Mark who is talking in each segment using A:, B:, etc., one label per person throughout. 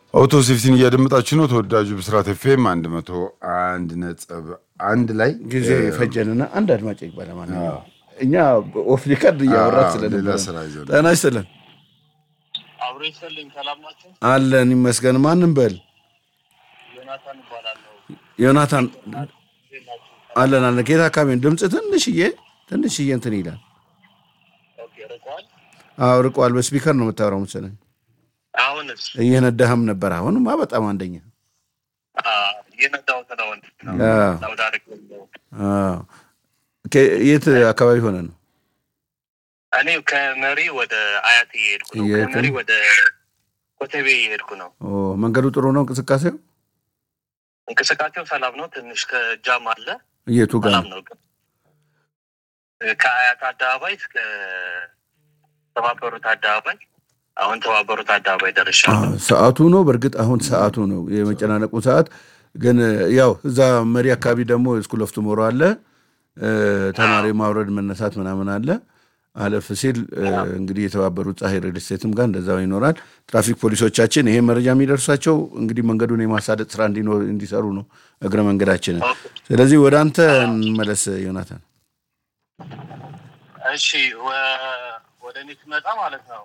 A: አውቶ ሴፍቲን እያደመጣችሁ ነው። ተወዳጁ ብስራት ኤፍኤም አንድ መቶ አንድ ነጥብ አንድ ላይ
B: ጊዜ ፈጀንና አንድ አድማጭ ይባላል ማለት ነው። እኛ ኦፍ ሪከርድ እያወራት
A: አዎ፣
B: ስለነበረ
A: ሌላ ስራ ይዘው ነው።
B: ጤና ይስጥልን
C: አብሮ ይሰልኝ ሰላም ናቸው።
B: አለን ይመስገን። ማንም በል
C: ዮናታን እባላለሁ።
B: ዮናታን
C: እንዴት ናችሁ?
B: አለን አለን። ከየት አካባቢ ነው? ድምፅ ትንሽዬ ትንሽዬ እንትን ይላል።
C: ኦኬ ርቋል።
B: አዎ ርቋል። በስፒከር ነው የምታወራው መሰለኝ።
C: አሁንስ
B: እየነዳህም ነበር። አሁንማ በጣም አንደኛ።
C: የነዳሁት ነው ወንድ ነው
B: አዎ።
C: ሳውዲ አረቢያ ነው።
B: አዎ። ከ- የት አካባቢ ሆነ ነው?
C: እኔ ከመሪ ወደ አያት እየሄድኩ ነው።
B: እየሄድክ
C: ከመሪ
B: ነው?
C: ወደ ኮተቤ እየሄድኩ ነው።
B: ኦ፣ መንገዱ ጥሩ ነው እንቅስቃሴው?
C: እንቅስቃሴው ሰላም ነው። ትንሽ ከጃም አለ።
B: የቱ ጋር
C: ሰላም
B: ነው?
C: ነው ግን ከአያት አደባባይ እስከ ተባበሩት አደባባይ አሁን ተባበሩት አደባባይ ደርሻለሁ።
B: አዎ፣ ሰዓቱ ነው። በእርግጥ አሁን ሰዓቱ ነው የመጨናነቁ ሰዓት። ግን ያው እዛ መሪ አካባቢ ደግሞ ስኩል ኦፍ ቱሞሮ አለ እ፣ ተማሪ ማውረድ መነሳት ምናምን አለ። አለፍ ሲል እ፣ እንግዲህ የተባበሩት ፀሐይ ሪል ስቴትም ጋር እንደዛው ይኖራል። ትራፊክ ፖሊሶቻችን ይሄ መረጃ የሚደርሳቸው እንግዲህ መንገዱን የማሳደጥ ስራ እንዲኖር እንዲሰሩ ነው እግረ መንገዳችንን። ስለዚህ ወደ አንተ እንመለስ ዮናታን።
C: እሺ ወ- ወደ እኔ ስመጣ ማለት ነው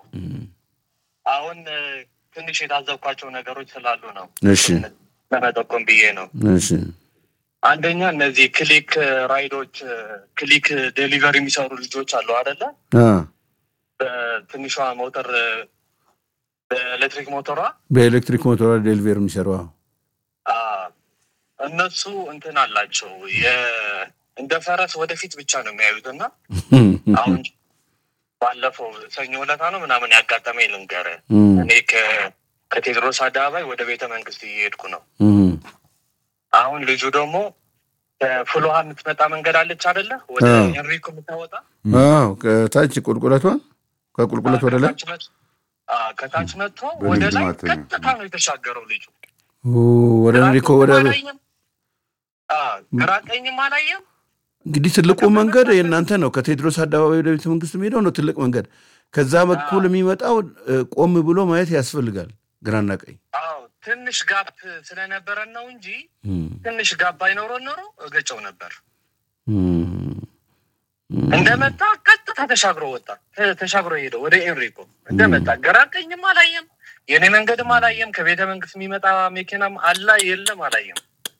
C: አሁን እ፣ ትንሽ የታዘብኳቸው ነገሮች ስላሉ ነው
B: እሺ
C: ለመጠቆም ብዬ ነው።
B: እሺ
C: አንደኛ እነዚህ ክሊክ ራይዶች እ፣ ክሊክ ዴሊቨሪ የሚሰሩ ልጆች አሉ አደለ?
B: አ፣
C: በትንሿ ሞተር እ፣ በኤሌክትሪክ ሞተሯ
B: በኤሌክትሪክ ሞተር ዴሊቨሪ የሚሰሩ አዎ።
C: አ፣ እነሱ እንትን አላቸው የ- እንደ ፈረስ ወደፊት ብቻ ነው የሚያዩት እና አሁን ባለፈው ሰኞ ዕለታ ነው ምናምን ያጋጠመኝ ልንገርህ።
B: እም፣
C: እኔ ከ- ከቴዎድሮስ አደባባይ ወደ ቤተ መንግስት እየሄድኩ ነው።
B: እም፣
C: አሁን ልጁ ደግሞ ከፍሎሃ የምትመጣ መንገድ አለች አደለ? ወደ
B: አዎ።
C: ኤንሪኮ የምታወጣ
B: አዎ ከታች ቁልቁለቷን ከቁልቁለት ወደ ላይ
C: ከታች መጥ- አዎ፣ ከታች መጥቶ
A: በንግድ
C: ወደ ላይ
A: ማተሚያ።
C: ቀጥታ ነው የተሻገረው ልጁ።
B: ኦ፣ ወደ እንሪኮ ወደ
C: ግራ ቀኝም አላየም። አዎ፣ ግራ ቀኝም አላየም።
B: እንግዲህ ትልቁ መንገድ የእናንተ ነው። ከቴዎድሮስ አደባባይ ወደ ቤተ መንግስት የሚሄደው ነው ትልቅ መንገድ። ከዛ በኩል የሚመጣው እ፣ ቆም ብሎ ማየት ያስፈልጋል፣ ግራና ቀኝ።
C: አዎ፣ ትንሽ ጋፕ ስለነበረን ነው እንጂ
B: እም፣
C: ትንሽ ጋፕ አይኖረን ኖሮ እገጨው ነበር።
B: እም፣ እም።
C: እንደመጣ ቀጥታ ተሻግሮ ወጣ። ተ- ተሻግሮ ሄደ ወደ ኤንሪኮ እንደመጣ ግራ ቀኝም አላየም። የኔ መንገድም አላየም። ከቤተ መንግስት የሚመጣ መኪናም አላ የለም አላየም።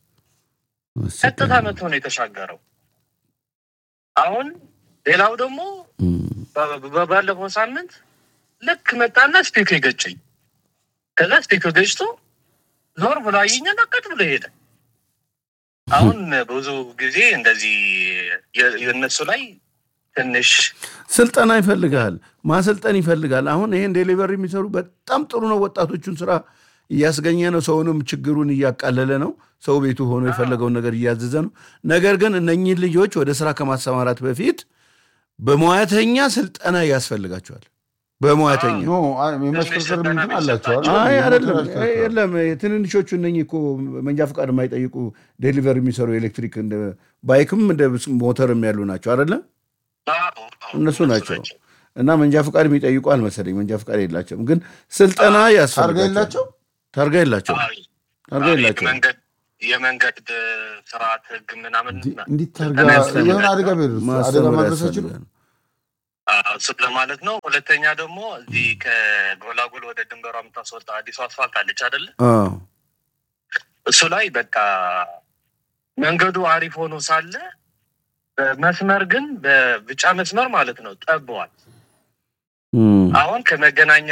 C: ቀጥታ መጥቶ ነው የተሻገረው። አሁን ሌላው ደግሞ
B: እም፣
C: በ- በ- ባለፈው ሳምንት ልክ መጣና ስፒክ ገጨኝ። ከዛ ስፒክ ገጭቶ ዞር ብሎ አየኝና ቀጥ ብሎ ሄደ። አሁን ብዙ ጊዜ እንደዚህ የ- የእነሱ ላይ ትንሽ
B: ስልጠና ይፈልጋል፣ ማሰልጠን ይፈልጋል። አሁን ይሄን ዴሊቨሪ የሚሰሩ በጣም ጥሩ ነው። ወጣቶቹን ስራ እያስገኘ ነው። ሰውንም ችግሩን እያቃለለ ነው። ሰው ቤቱ ሆኖ የፈለገውን ነገር እያዘዘ ነው። ነገር ግን እነኚህ ልጆች ወደ ስራ ከማሰማራት በፊት በሙያተኛ ስልጠና ያስፈልጋቸዋል። በሙያተኛ
A: ኖ አይ፣ የማሽከርከር እንትን አላቸው አይደል?
B: አይ አይደለም፣
A: የሞተር አሽከርካሪ።
B: የለም ትንንሾቹ እነኚህ እኮ መንጃ ፈቃድ የማይጠይቁ ዴሊቨሪ የሚሰሩ ኤሌክትሪክ እንደ ባይክም እንደ ሞተርም ያሉ ናቸው አይደለም እነሱ ናቸው። እና መንጃ ፈቃድ የሚጠይቁ አልመሰለኝ። መንጃ ፈቃድ የላቸውም፣ ግን ስልጠና
A: ታርጋ
B: ያስፈልጋቸው።
A: የላቸው
B: ታርጋ የላቸው፣ ታርጋ የላቸው።
C: የመንገድ የመንገድ ስርዓት ህግ ምናምን
A: እንዲህ ታርጋ
C: ስልጠና ያስፈልጋል።
A: የሆነ አደጋ ቢደርስ አደጋ
B: ማስተማር
A: ማድረስ አይችሉም?
B: ያስፈልጋል።
C: እሱ ለማለት ነው። ሁለተኛ ደግሞ እዚህ ከጎላጎል ወደ ድንበሯ የምታስወጣ አዲሱ አስፋልት አለች አይደለ?
B: አዎ
C: እሱ ላይ በቃ መንገዱ አሪፍ ሆኖ ሳለ በመስመር ግን በቢጫ መስመር ማለት ነው ጠበዋል።
B: እም፣
C: አሁን ከመገናኛ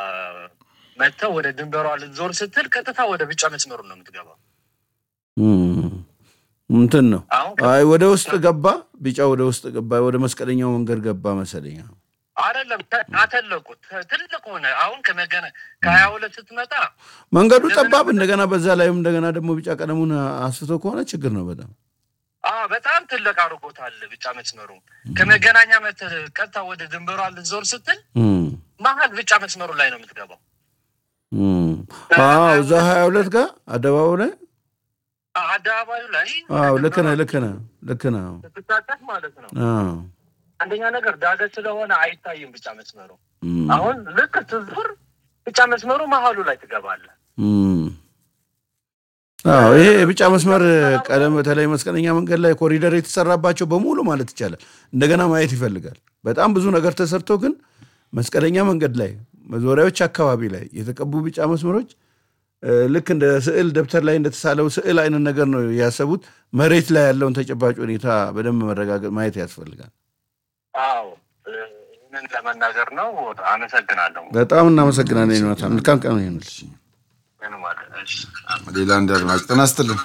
C: መጥተው ወደ ድንበሯ ልትዞር ስትል ቀጥታ ወደ ቢጫ መስመሩ ነው የምትገባው።
B: እም፣ እንትን ነው።
C: አሁን
B: አይ ወደ ውስጥ ገባ፣ ቢጫ ወደ ውስጥ ገባ፣ ወደ መስቀለኛው መንገድ ገባ መሰለኝ።
C: አይደለም ተ- አተለቁት ተ- ትልቅ ሆነ። አሁን ከመገና ከሀያ ሁለት ስትመጣ
B: መንገዱ ጠባብ፣ እንደገና በዛ ላይም እንደገና ደግሞ ቢጫ ቀለሙን አስፍቶ ከሆነ ችግር ነው በጣም
C: አ በጣም ትልቅ አድርጎታል ቢጫ መስመሩ። ከመገናኛ መተህ ቀጥታ ወደ ድንበሯ ልትዞር ስትል
B: እም፣
C: መሀል ቢጫ መስመሩ ላይ ነው የምትገባው።
B: እም። አዎ እዛ ሀያ ሁለት ጋር አደባባዩ ላይ
C: አ- አደባባዩ ላይ
B: አዎ ልክ ነህ ልክ ነህ ልክ ነህ
C: ስትታጠፍ ማለት ነው።
B: አዎ
C: አንደኛ ነገር ዳገት ስለሆነ አይታይም ቢጫ መስመሩ።
B: እም፣
C: አሁን ልክ ስትዞር ቢጫ መስመሩ መሀሉ ላይ ትገባለህ።
B: እም። አዎ ይሄ የቢጫ መስመር ቀለም በተለይ መስቀለኛ መንገድ ላይ ኮሪደር የተሰራባቸው በሙሉ ማለት ይቻላል እንደገና ማየት ይፈልጋል። በጣም ብዙ ነገር ተሰርቶ ግን መስቀለኛ መንገድ ላይ መዞሪያዎች አካባቢ ላይ የተቀቡ ቢጫ መስመሮች እ፣ ልክ እንደ ስዕል ደብተር ላይ እንደተሳለው ስዕል አይነት ነገር ነው ያሰቡት። መሬት ላይ ያለውን ተጨባጭ ሁኔታ በደንብ መረጋገጥ ማየት ያስፈልጋል።
C: አዎ እ፣ ይህንን ለመናገር ነው። አመሰግናለሁ።
B: በጣም እናመሰግናለን ዮናታን። መልካም ቀን ይሁንልሽ።
C: ምንም አለ- እሺ።
A: ሌላ አንድ አድማጭ ጤና ይስጥልን።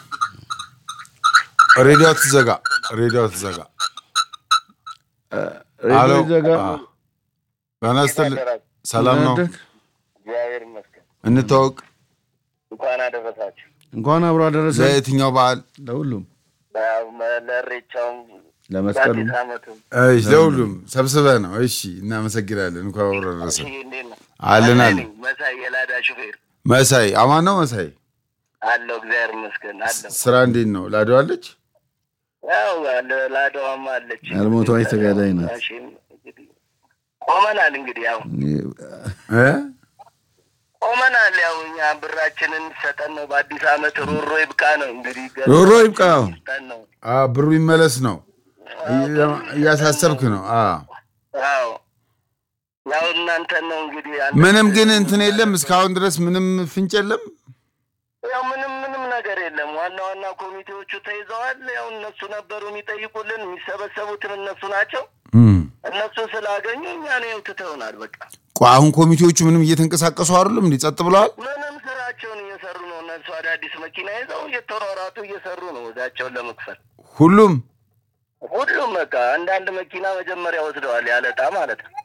A: ሬዲዮ ትዘጋ፣ ሬዲዮ ትዘጋ። አሎ
B: ሬዲዮ ዘጋ
A: አ፣ ጤና ይስጥልን። ሰላም ነው?
D: እግዚአብሔር ይመስገን።
A: እንታወቅ።
D: እንኳን አደረሳችሁ
B: እንኳን አብሮ አደረሰ
A: ለየትኛው በዓል?
B: ለሁሉም
D: ለእሬቻውም
B: ለመስቀሉ
D: ለአዲስ ዓመቱም።
A: እሺ፣ ለሁሉም ሰብስበህ ነው። እሺ፣ እናመሰግናለን። እንኳን አብሮ ደረሰ።
D: ይሄ እንዴት ነው?
A: አለን
D: መሳይ
A: አለን።
D: ነኝ፣ መሳይ የላዳ ሹፌር
A: መሳይ አማን ነው። መሳይ
D: አለው። እግዚአብሔር ይመስገን አለው።
A: ስራ እንዴት ነው? ላደዋለች
D: ያው አለ- ላዳዋማ አለች።
B: ያልሞተዋች ተጋዳይ ናት።
D: እሺም እንግዲህ ቆመናል። እንግዲህ ያው
A: እ?
D: ቆመናል። ያው እኛ ብራችንን ሰጠን ነው። በአዲስ ዓመት ሮሮ ይብቃ ነው እንግዲህ
B: ሮሮ ይብቃ።
D: ሰጠን ነው።
A: አ ብሩ ይመለስ ነው እያሳሰብክ ነው። አ
D: አዎ ያው እናንተን ነው እንግዲህ አንተ-
A: ምንም ግን እንትን የለም እስካሁን ድረስ ምንም ፍንጭ የለም።
D: ያው ምንም ምንም ነገር የለም። ዋና ዋና ኮሚቴዎቹ ተይዘዋል። ያው እነሱ ነበሩ የሚጠይቁልን፣ የሚሰበሰቡትም እነሱ ናቸው።
A: እም።
D: እነሱ ስላገኙ እኛ ነው ትተውናል። በቃ
A: ቆይ አሁን ኮሚቴዎቹ ምንም እየተንቀሳቀሱ አይደሉም? እንዲህ ጸጥ ብለዋል።
D: ምንም ስራቸውን እየሰሩ ነው። እነሱ አዳዲስ መኪና ይዘው እየተሯሯጡ እየሰሩ ነው ወዳቸውን ለመክፈል።
A: ሁሉም
D: ሁሉም በቃ አንዳንድ መኪና መጀመሪያ ወስደዋል፣ ያለጣ ማለት ነው።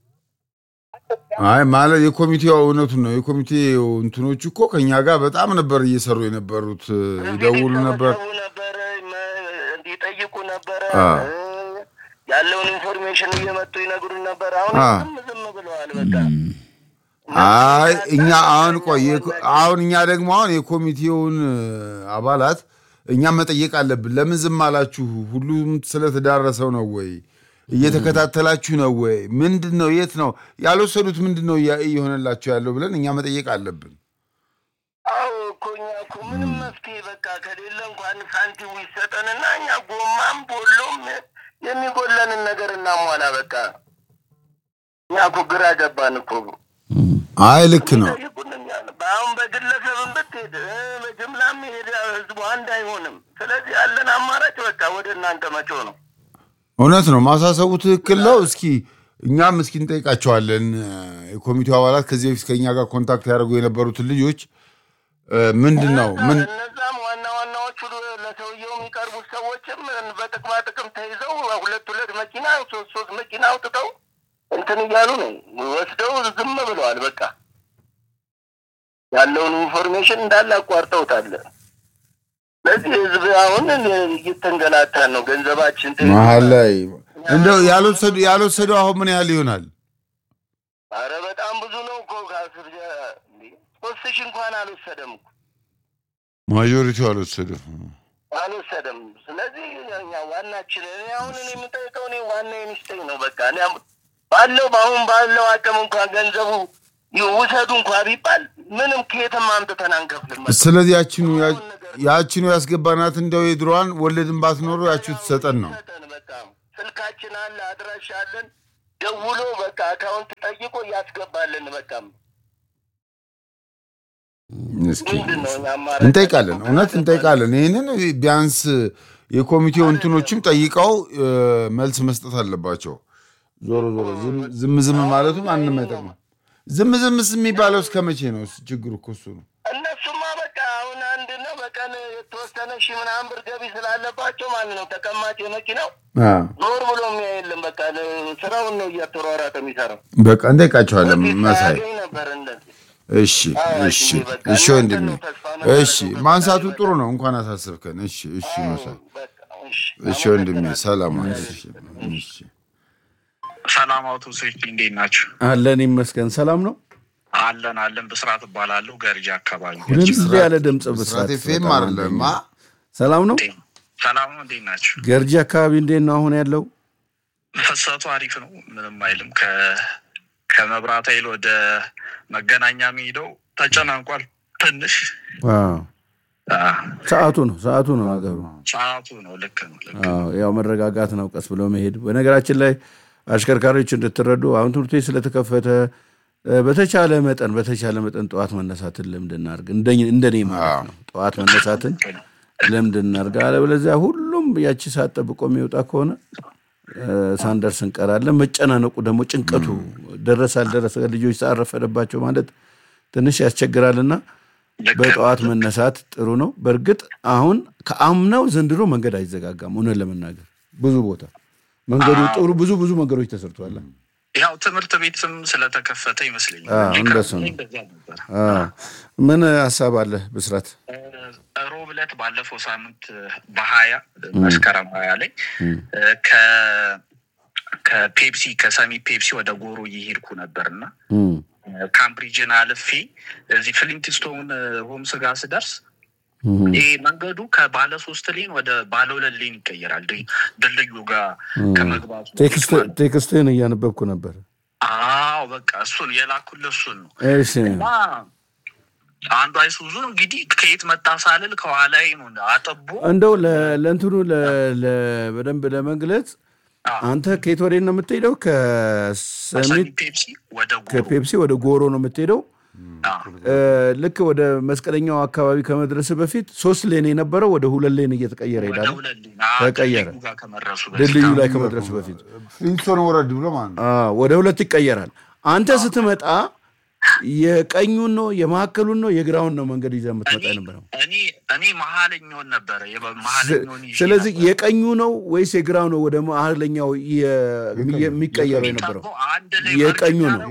A: አይ ማለት የኮሚቴው እውነቱን ነው። የኮሚቴው እንትኖች እኮ ከኛ ጋር በጣም ነበር እየሰሩ የነበሩት። ይደውሉ ነበር።
D: ይሰበሰቡ ነበር፣ መ- ይጠይቁ ነበረ።
A: አ።
D: እ፣ ያለውን ኢንፎርሜሽን እየመጡ ይነግሩን ነበር። አሁን
A: አ።
D: ዝም ዝም ብለዋል በቃ
A: አይ እኛ አሁን ቆይ የኮ- አሁን እኛ ደግሞ አሁን የኮሚቴውን አባላት እኛ መጠየቅ አለብን። ለምን ዝም አላችሁ? ሁሉም ስለተዳረሰው ነው ወይ? እየተከታተላችሁ ነው ወይ? ምንድን ነው? የት ነው ያልወሰዱት? ምንድን ነው እያ- እየሆነላቸው ያለው ብለን እኛ መጠየቅ አለብን።
D: አዎ እኮ እኛ እኮ ምንም መፍትሄ በቃ ከሌለ እንኳን ሳንቲሙ ይሰጠንና እኛ ጎማም ቦሎም የሚጎለንን ነገር እናሟላ። በቃ እኛ እኮ ግራ ገባን እኮ
A: አይ ልክ ነው።
D: ጠይቁን እኛ አሁን በግለሰብም ብትሄድ እ፣ በጅምላም ሄድ ህዝቡ አንድ አይሆንም። ስለዚህ ያለን አማራጭ በቃ ወደ እናንተ መጮህ ነው።
A: እውነት ነው። ማሳሰቡ ትክክል ነው። እስኪ እኛም እስኪ እንጠይቃቸዋለን። የኮሚቴው አባላት ከዚህ በፊት ከእኛ ጋር ኮንታክት ያደርጉ የነበሩትን ልጆች እ፣ ምንድን ነው ምን
D: እነዛም ዋና ዋናዎቹ ለሰውየው የሚቀርቡት ሰዎችም በጥቅማ ጥቅም ተይዘው ሁለት ሁለት መኪና ሶስት ሶስት መኪና አውጥተው እንትን እያሉ ነው ወስደው ዝም ብለዋል። በቃ ያለውን ኢንፎርሜሽን እንዳለ አቋርጠውታል። ስለዚህ ህዝብ አሁን እየተንገላታን ነው። ገንዘባችን ተይዟል።
A: መሀል ላይ እንደው ያልወሰዱ ያልወሰዱ አሁን ምን ያህል ይሆናል?
D: አረ በጣም ብዙ ነው እኮ ከአስር ጀ- እንዴ፣ ሶስት ሺህ እንኳን አልወሰደም እኮ
A: ማጆሪቲው አልወሰዱ።
D: አልወሰደም። ስለዚህ እኛ ዋናችን እኔ አሁን እኔ የምጠይቀው እኔ ዋና የሚስጠኝ ነው። በቃ እኔ አሁን ባለው በአሁን ባለው አቅም እንኳን ገንዘቡ ይኸው ውሰዱ እንኳ ቢባል ምንም ከየትም አምጥተን አንከፍልም።
A: ስለዚህ ያችኑ ያችኑ ያስገባናት እንደው የድሮዋን ወለድን ባትኖሩ ያችሁ ትሰጠን ነው።
D: ሰጠን በቃ ስልካችን አለ፣ አድራሻ አለን። ደውሎ በቃ አካውንት ጠይቆ እያስገባልን በቃ
A: እስኪ
D: ምንድን ነው እኛ አማራጭ
A: እንጠይቃለን፣ እውነት እንጠይቃለን። ይህንን ቢያንስ የኮሚቴው እንትኖችም ጠይቀው እ፣ መልስ መስጠት አለባቸው። ዞሮ ዞሮ ዝም- ዝም ዝም ማለቱ ማንም አይጠቅምም። ዝም ዝምስ የሚባለው እስከ መቼ ነው? እሱ ችግሩ እኮ እሱ ነው።
D: እነሱማ በቃ አሁን አንድ ነው በቀን የተወሰነ ሺህ ምናምን ብር ገቢ ስላለባቸው ማለት ነው ተቀማጭ የመኪናው
A: አ፣
D: ዞር ብሎ የሚያይ የለም። በቃ ስራውን ነው እያተሯሯጠ የሚሰራው።
A: በቃ እንጠይቃቸዋለን።
D: በፊት
A: መሳይ
D: ሳያገኝ ነበር እንደዚህ።
A: እሺ
D: አዎ፣
A: እሺ
D: እሺ፣ በቃ
A: እሺ
D: እናንተ
A: ወንድሜ
D: ነው ተስፋ መሰረቱ
A: እሺ
D: ተስፋ
A: ማንሳቱ
D: ያደረገ።
A: ጥሩ ነው። እንኳን አሳስብከን። እሺ እሺ መሳይ
D: በቃ እሺ፣
A: እሺ ወንድሜ
D: አመሰግናለሁ።
A: ሰላም ዋል። እሺ እሺ
C: ሰላም አውቶቡሶች እንዴት ናቸው?
B: አለን ይመስገን። ሰላም ነው።
C: አለን አለን። ብስራት እባላለሁ ገርጂ አካባቢ።
B: ሁልጊዜ ያለ ድምፅ ብስራት
A: ብስራት ኤፍኤም
B: በጣም
A: አይደለም አ?
B: ሰላም ነው።
C: ሰላም ነው። እንዴት ናቸው?
B: ገርጂ አካባቢ እንዴት ነው አሁን ያለው?
C: ፍሰቱ አሪፍ ነው። ምንም አይልም። ከ- ከመብራት ኃይል ወደ መገናኛ የሚሄደው ተጨናንቋል። ትንሽ
B: አዎ።
C: አዎ፣
B: ሰዓቱ ነው ሰዓቱ ነው ነገሩ።
C: ሰዓቱ ነው። ልክ ነው። ልክ ነው።
B: አዎ፣ ያው መረጋጋት ነው፣ ቀስ ብሎ መሄድ። በነገራችን ላይ አሽከርካሪዎች እንድትረዱ አሁን ትምህርት ቤት ስለተከፈተ እ፣ በተቻለ መጠን በተቻለ መጠን ጠዋት መነሳትን ልምድ እናድርግ። እንደኝ- እንደኔ ማለት ነው። ጠዋት መነሳትን ልምድ እናድርግ። አለበለዚያ ሁሉም ያቺ ሰዓት ጠብቆ የሚወጣ ከሆነ እ፣ ሳንደርስ እንቀራለን። መጨናነቁ ደግሞ ጭንቀቱ ደረሰ አልደረሰ ልጆች ሰዓት ረፈደባቸው ማለት ትንሽ ያስቸግራልና
C: ልክ ነው።
B: በጠዋት መነሳት ጥሩ ነው። በእርግጥ አሁን ከአምናው ዘንድሮ መንገድ አይዘጋጋም። እውነት ለመናገር ብዙ ቦታ መንገዱ ጥሩ ብዙ ብዙ መንገዶች ተሰርቷል።
C: ያው ትምህርት ቤትም ስለተከፈተ ይመስለኛል።
B: አዎ፣ እንደሱ ነው።
C: እንደዛ ነበር።
B: አዎ። ምን ሀሳብ አለ ብስራት?
C: ሮብ ዕለት ባለፈው ሳምንት በሀያ መስከረም ሀያ ላይ ከ ከፔፕሲ ከሰሚ ፔፕሲ ወደ ጎሮ እየሄድኩ ነበር እና
B: እም፣
C: ካምብሪጅን አልፌ እዚህ ፍሊንትስቶን ሆምስ ጋር ስደርስ
B: እም፣
C: ይሄ መንገዱ ከባለ ሶስት ሌን ወደ ባለ ሁለት ሌን ይቀየራል። ድል- ድልድዩ ጋር ከመግባቱ
B: ቴክስት ቴክስትህን እያነበብኩ ነበር።
C: አዎ በቃ እሱን የላኩልህ እሱን ነው።
B: እሺ
C: እና አንዱ አይሱዙ እንግዲህ ከየት መጣ ሳልል ከኋላዬ ነው አጠቦ
B: እንደው ለ- ለእንትኑ ለ- ለ- በደንብ ለመግለጽ አንተ ከየት ወዴት ነው የምትሄደው?
C: ሰሚ
B: ከሰሚት
C: ፔፕሲ ወደ ጎሮ
B: ከፔፕሲ ወደ ጎሮ ነው የምትሄደው።
C: አዎ።
B: እ፣ ልክ ወደ መስቀለኛው አካባቢ ከመድረስ በፊት ሶስት ሌን የነበረው ወደ ሁለት ሌን እየተቀየረ
C: ወደ
B: ይሄዳል።
C: ሁለት ሌን አዎ፣
B: ተቀየረ።
C: ድልድዩ ጋር ከመድረሱ በፊት
B: ድልድዩ
C: አዎ።
B: ላይ ከመድረሱ በፊት
A: ፍሊንትስቶን ወረድ ብሎ ማለት ነው።
B: አዎ፣ ወደ ሁለት ይቀየራል። አንተ ስትመጣ የቀኙን ነው የመካከሉን ነው የግራውን ነው መንገድ ይዘህ የምትመጣ
C: እኔ
B: የነበረው።
C: እኔ እኔ መሀለኛውን ነበረ የበ- መሀለኛውን ይዤ
B: ስለዚህ
C: ነበር።
B: የቀኙ ነው ወይስ የግራው ነው ወደ መሀለኛው የ- የሚቀየረው የነበረው?
C: አንድ ላይ
B: የቀኙ
C: መርጅ
B: ነው።